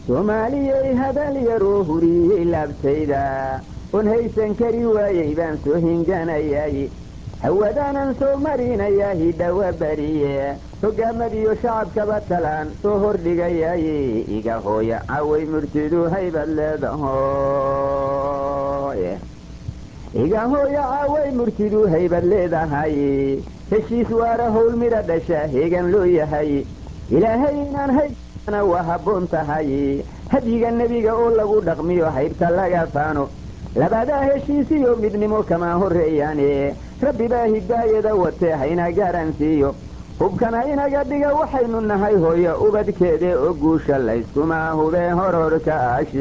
soomaaliyey hadal yaroo huriyey laabtayda oon haysan kari waayey baan soo hinganayay hawadaanan soo marinayaa hidhawa bariye hogaamadiyo shacabkaba talaan soo hordhigayay iga hooya caway murtidu haybad leedahoy iga hooya caway murtidu haybad leedahay heshiis waara howl midha dhasha heegan loo yahay ilaahay inaan haybana waa habboon tahay hadyiga nebiga oo lagu dhaqmiyo haybta laga faano labadaa heshiisiyo midnimo kamaa horreeyaane rabbi baa hidaayada watee hayna garansiiyo hubkana inaga dhiga waxaynu nahay hooyo ubadkeede oo guusha layskuma hubee hororka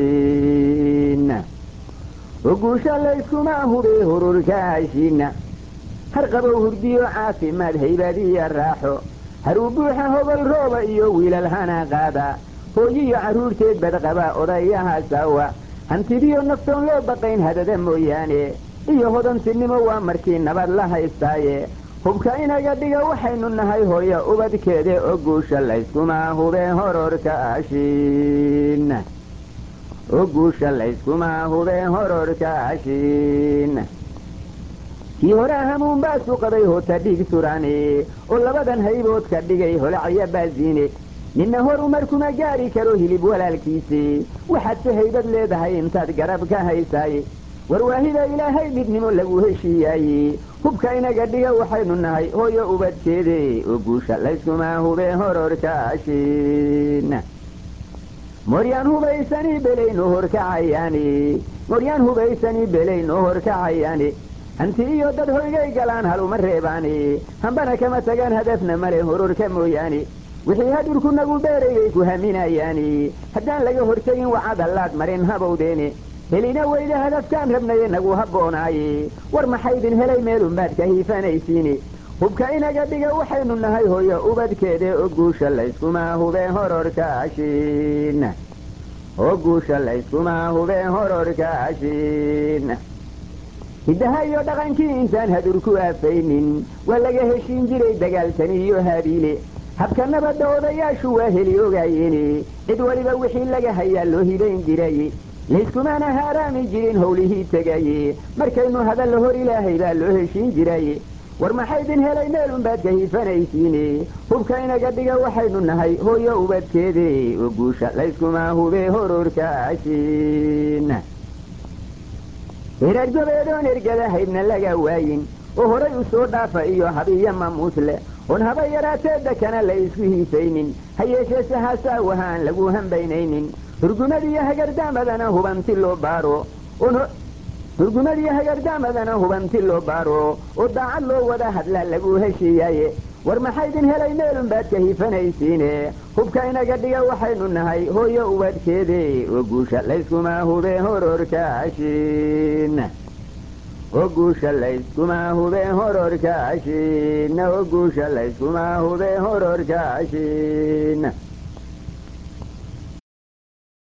ashiina oo guusha layskuma hubee hororka ashiina har qabow hurdiyo caafimaad haybadiya raaxo haruu buuxa hobol rooba iyo wiilal hana qaada hooyiyo carruurteed badqaba odayaha saawa hantidiyo naftoon loo baqayn hadada mooyaane iyo hodantinimo waa markii nabad la haystaaye hubka inaga dhiga waxaynu nahay hooyo ubadkeede oo guusha layskuma hubee hororka ashiina oo guusha layskuma hubee hororka ashiina kii horaa hamuun baasu qabay hoota dhiig suraane oo labadan haybood ka dhigay holacya baasiine ninna hor umar kuma gaari karo hilib walaalkiisi waxaad si haybad leedahay intaad garab ka haysaaye warwaahida ilaahay midnimo lagu heshiiyaaye hubka inaga dhiga waxaynu nahay hooyo ubadkeede oo guusha layskuma hubee hororka ashiina moryaan hubaysanii belaynoo horkacayaani moryaan hubaysanii belaynoo horkacayaani hanti iyo dad hoygay galaan haluma reebaani hambana kama tagaan hadafna male hororka mooyaane wixii hadurku nagu beeraybay ku haminayaani haddaan laga hortegin wacadallaad marin habowdeene helina weyda hadafkaan rabnaye nagu habboonaaye war maxaydin helay meelunbaad ka hiifanaysiine hubka inaga dhiga waxaynu nahay hooyo ubadkeede oo guusha layskuma hubee hororka ashiina oo guusha layskuma hubee hororka ashiina hiddaha iyo dhaqankii intaan hadur ku aafaynin waa laga heshiin jiray dagaalkani iyo habiile habka nabadda odayaashu waa heli ogaayeene cid waliba wixii laga hayaa loo hibayn jiraye layskumana haaraami jirin howlihii tegaye markaynu hadalla hor ilaahay baa loo heshiin jiraye war maxaydin helay meelunbaad ka hiifanaysiine hubka inaga dhiga waxaynu nahay hooyo ubadkeede oo guusha layskuma hubee hororka ashiina reer gobeedoon ergada haybna laga waayin oo horay u soo dhaafa iyo habiyo mamuus leh oon haba yaraateedda kana la isku hiisaynin ha yeeshee se hasaawaha aan lagu hambaynaynin hurgumadiyo hagardaamadana hubanti loo baaro hurgumadiyo hagardaamadana hubanti loo baaro oo daacad loo wada hadlaa lagu heshiiyaaye war maxaydin helay meelunbaad ka hiifanaysiine hubka inaga dhiga waxaynu nahay hooyo ubadkeede oo guusha layskuma hubee hororka ashiina oo guusha layskuma hubee hororka ashiina oo guusha layskuma hubee hororka ashiina